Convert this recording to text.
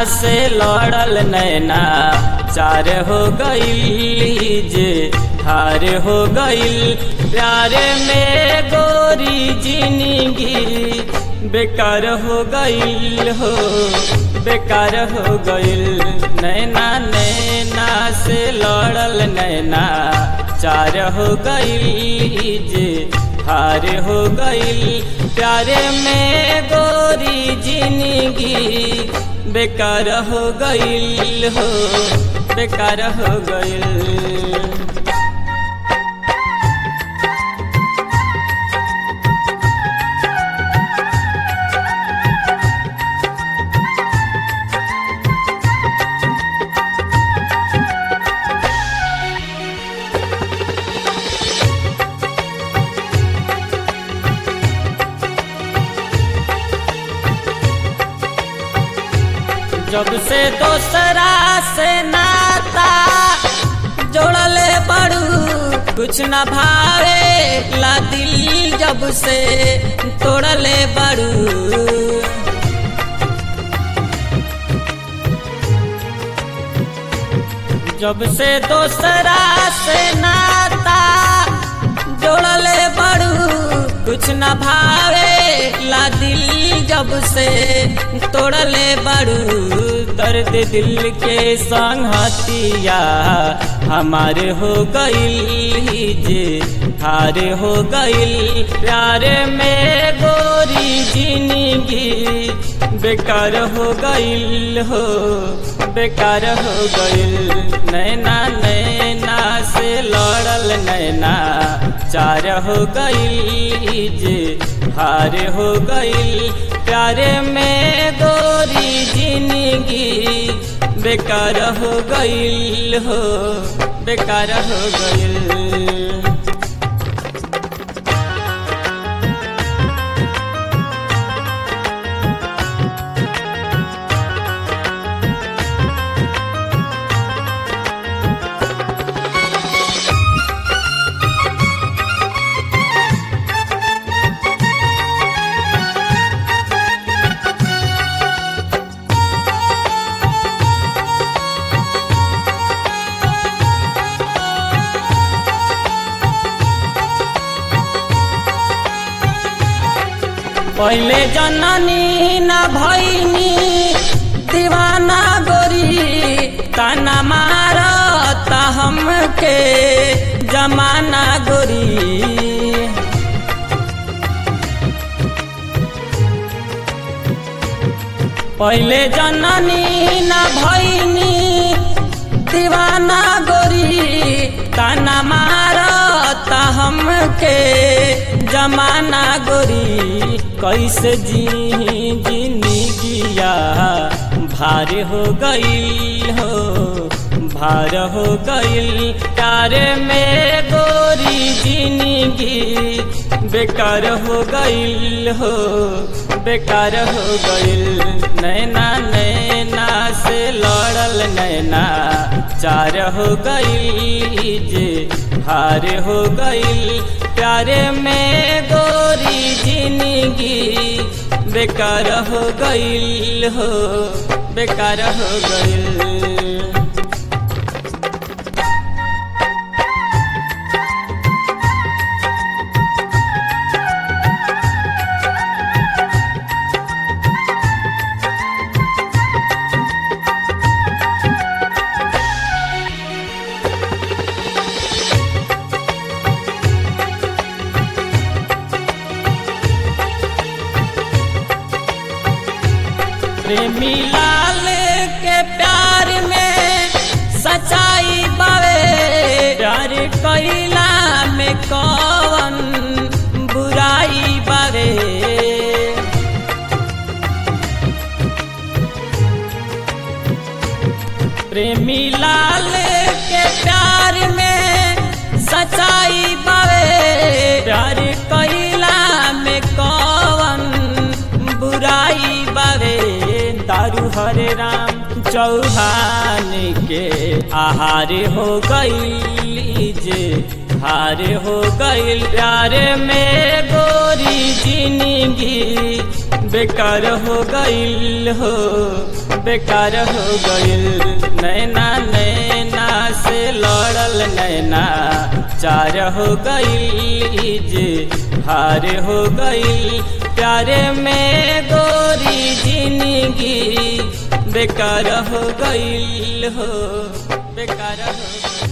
से लड़ल नैना चार हो गईल जे हार हो गईल प्यारे में गोरी जिंदगी बेकार हो गईल हो बेकार हो गईल नैना नैना से लड़ल नैना चार हो गईल जे हार हो गईल प्यारे में गोरी जिंदगी बेकार हो गईल हो बेकार हो गईल जब से दोसरा से नाता जोड़ल बड़ू कुछ न भावे ला दिल जब से तोड़ल बड़ू जब से दोसरा से नाता जोड़ल बड़ू कुछ न भावे ला दिल जब से तोड़ले बड़ू दर्द दिल के संगतिया हमारे हो गई जे हारे हो गई प्यारे में गोरी जिंदगी बेकार हो गईल हो बेकार हो गईल नैना नैना से लड़ल नैना चार हो गई जे हार हो गई प्यारे में गोरी जिंदगी बेकार हो गईल हो बेकार हो गईल पहले जननी न भैनी दीवाना गोरी ताना मारता हमके जमाना गोरी पहले जननी न भैनी दीवाना गोरी ताना मारता हमके जमाना गोरी कैसे जी जिंदगिया भार हो गईल हो भार हो गईल तारे में गोरी जिंदगी बेकार हो गईल हो बेकार हो गईल नैना नैना से लड़ल नैना चार हो गई जे हार हो गई प्यारे में गोरी जिंदगी बेकार हो गईल हो बेकार हो गईल प्रेमी लाल के प्यार में सच्चाई बावे प्यार कैला में कौन बुराई बावे प्रेमी लाल के प्यार में सच्चाई बावे प्यार कैला में कौन बुराई बावे दारू हरे राम चौहान के आहार हो गई जे हार हो गई प्यार में गोरी जिंदगी बेकार हो गईल हो बेकार हो गइल नैना नैना से लड़ल नैना चार हो गइल जे हार हो गइल प्यारे में गोरी जिंदगी बेकार हो गइल हो बेकार हो गइल